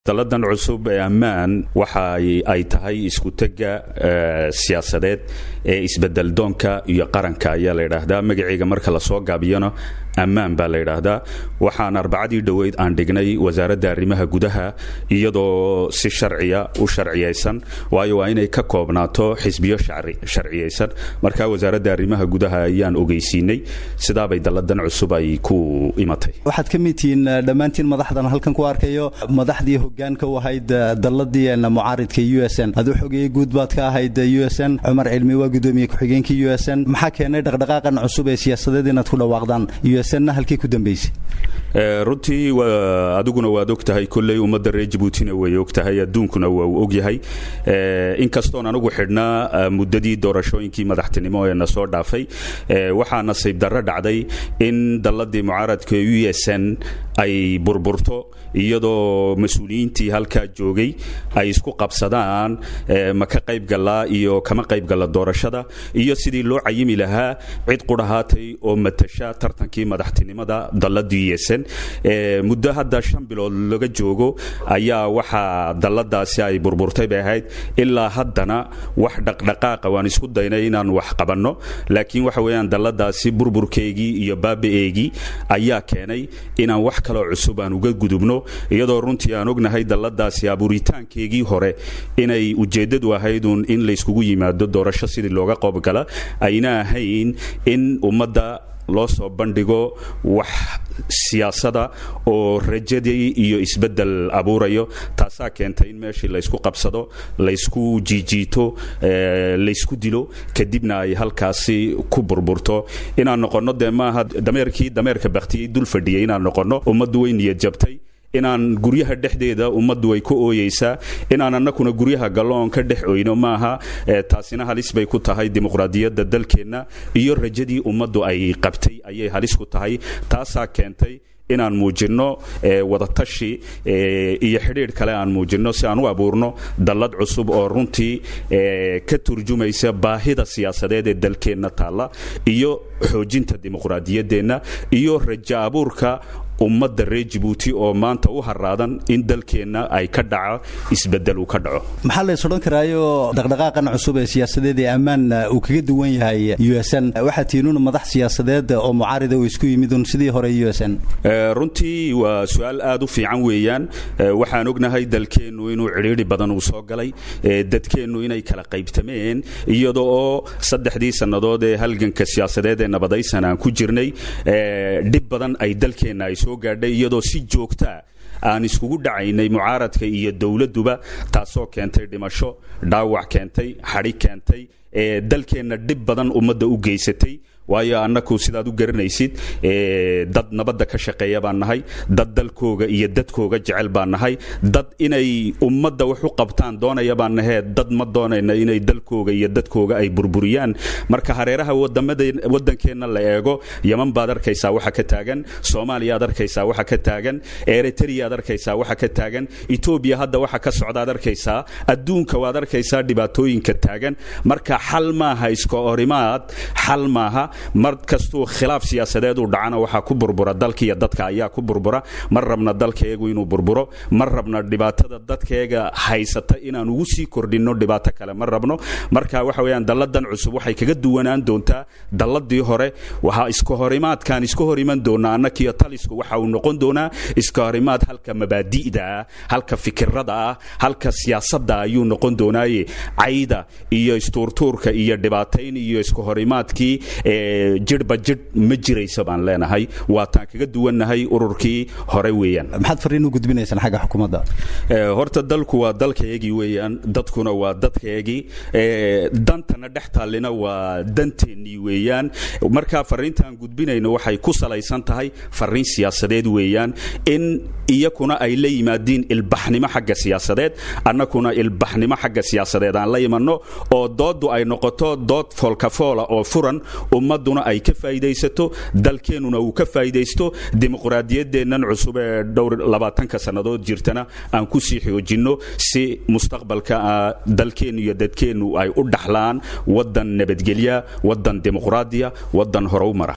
daladan cusub ee ammaan waxa ay tahay iskutega siyaasadeed ee isbedeldoonka iyo qaranka ayaa la yidhaahdaa magaceega marka lasoo gaabiyana ammaan baa la yidhaahdaa waxaan arbacadii dhoweyd aan dhignay wasaaradda arrimaha gudaha iyadoo si sharciya u sharciyaysan waayo waa inay ka koobnaato xisbiyo sharciyaysan marka wasaaradda arrimaha gudaha ayaan ogeysiinay sidaabay dalladan cusub ay ku imatay waxaad ka mid tihiin dhammaantiin madaxdan halkan ku arkayo madaxdii hogaanka u ahayd dalladii mucaaridka u s n aduu xogeeye guud baad ka ahayd u s n cumar cilmi waa gudoomiye ku-xigeenka u s n maxaa keenay dhaqdhaqaaqan cusub ee siyaasadeed inaad ku dhawaaqdaan na halkii ku dambaysay runtii adiguna waad og tahay kolley ummadda reer jabuutina way og tahay adduunkuna waa uu og yahay inkastoon anigu xidhnaa muddadii doorashooyinkii madaxtinimo ee na soo dhaafay waxaa nasiib darro dhacday in dalladii mucaaradka u s n ay burburto iyadoo mas-uuliyiintii halkaa joogay ay isku qabsadaan ma ka qaybgalaa iyo kama qaybgalla doorashada iyo sidii loo cayimi lahaa cid qudhahaatay oo matasha tartankii madaxtinimada dallada u s n muddo hadda shan bilood laga joogo ayaa waxaa dalladaasi ay burburtay bay ahayd ilaa haddana wax dhaqdhaqaaqa waan isku daynay inaan wax qabanno laakiin waxa weeyaan dalladaasi burburkeygii iyo baaba-eegii ayaa keenay inaan wax kaloo cusub aan uga gudubno iyadoo runtii aan ognahay dalladaasi abuuritaankeegii hore inay ujeeddadu ahayduun in layskugu yimaado doorasho sidii looga qoobgala ayna ahayn in ummadda loo soo bandhigo wax siyaasada oo rajadii iyo isbeddel abuurayo taasaa keentay in meeshii laysku qabsado laysku jiijiito laysku dilo kadibna ay halkaasi ku burburto inaan noqonno dee maaha dameerkii dameerka bakhtiyey dul fadhiyay inaan noqonno ummaddu way niyad jabtay inaan guryaha dhexdeeda ummaddu ay ku ooyeysaa inaan annakuna guryaha galloon ka dhex oyno maaha taasina halis bay ku tahay dimuqraadiyadda dalkeenna iyo rajadii ummaddu ay qabtay ayay halis ku tahay taasaa keentay inaan muujinno wadatashi iyo xidhiidh kale aan muujinno si aan u abuurno dallad cusub oo runtii ka turjumaysa baahida siyaasadeed ee dalkeenna taalla iyo xoojinta dimuqraadiyaddeenna iyo rajo abuurka ummadda reer jabuuti oo maanta u haraadan in dalkeenna ay ka dhaco isbedel uu ka dhaco maxaa lays odhan karaayo dhaqdhaqaaqan cusub ee siyaasadeed ee ammaan uu kaga duwan yahay u s n waxaa tiinuun madax siyaasadeed oo mucaarida uu isku yimidun sidii hore u s n runtii waa su-aal aad u fiican weeyaan waxaan ognahay dalkeennu inuu cidhiidhi badan uu soo galay dadkeennu inay kala qaybtameen iyada oo saddexdii sannadood ee halganka siyaasadeed ee nabadaysan aan ku jirnay dhib badan ay dalkeenna ay soo gaadhay iyadoo si joogtaa aan iskugu dhacaynay mucaaradka iyo dowladduba taasoo keentay dhimasho dhaawac keentay xadhi keentay ee dalkeenna dhib badan ummadda u geysatay waayo annaku sidaad u garanaysid dad nabadda ka shaqeeya baan nahay dad dalkooga iyo dadkooga jecel baan nahay dad inay ummadda wax u qabtaan doonaya baan nahee dad ma doonayna inay dalkooga iyo dadkooga ay burburiyaan marka hareeraha wadankeenna la eego yaman baad arkaysaa waxa ka taagan soomaaliyaad arkaysaa waxa ka taagan eritreaad arkaysaa waxa ka taagan etoobiya hadda waxa ka socdaad arkaysaa adduunka waad arkaysaa dhibaatooyinka taagan marka xal maaha iska horimaad xal maaha mar kastuu khilaaf siyaasadeed uu dhacana waxaa ku burbura dalkiiyo dadka ayaa ku burbura mar rabna dalkaeegu inuu burburo mar rabna dhibaatada dadkaeega haysata inaan ugu sii kordhinno dhibaato kale ma rabno marka waxa weyaan dalladan cusub waxay kaga duwanaan doontaa dalladii hore waxaa iska horimaadkaan iska hor iman doonaa annakiyo talisku waxa uu noqon doonaa iska horimaad halka mabaadi'da ah halka fikirada ah halka siyaasadda ayuu noqon doonaaye cayda iyo istuurtuurka iyo dhibaatayn iyo iska horimaadkii jidhba jidh ma jirayso baan leenahay waataan kaga duwannahay ururkii hore weeyaan maxaad fariin u gudbinaysaan xagga xukuumadda horta dalku waa dalkaygii weeyaan dadkuna waa dadkaygii dantana dhex taallina waa danteennii weeyaan markaa fariintaan gudbinayno waxay ku salaysan tahay fariin siyaasadeed weeyaan in iyakuna ay la yimaadiin ilbaxnimo xagga siyaasadeed annakuna ilbaxnimo xagga siyaasadeed aan la imanno oo dooddu ay noqoto dood foolkafoola oo furan ummadduna ay ka faa'iidaysato dalkeennuna uu ka faa'iidaysto dimuqraadiyaddeennan cusub ee dhowr labaatanka sannadood jirtana aan ku sii xoojinno si mustaqbalka dalkeennu iyo dadkeennu ay u dhaxlaan waddan nabadgelya waddan dimuqraadiya waddan hore u mara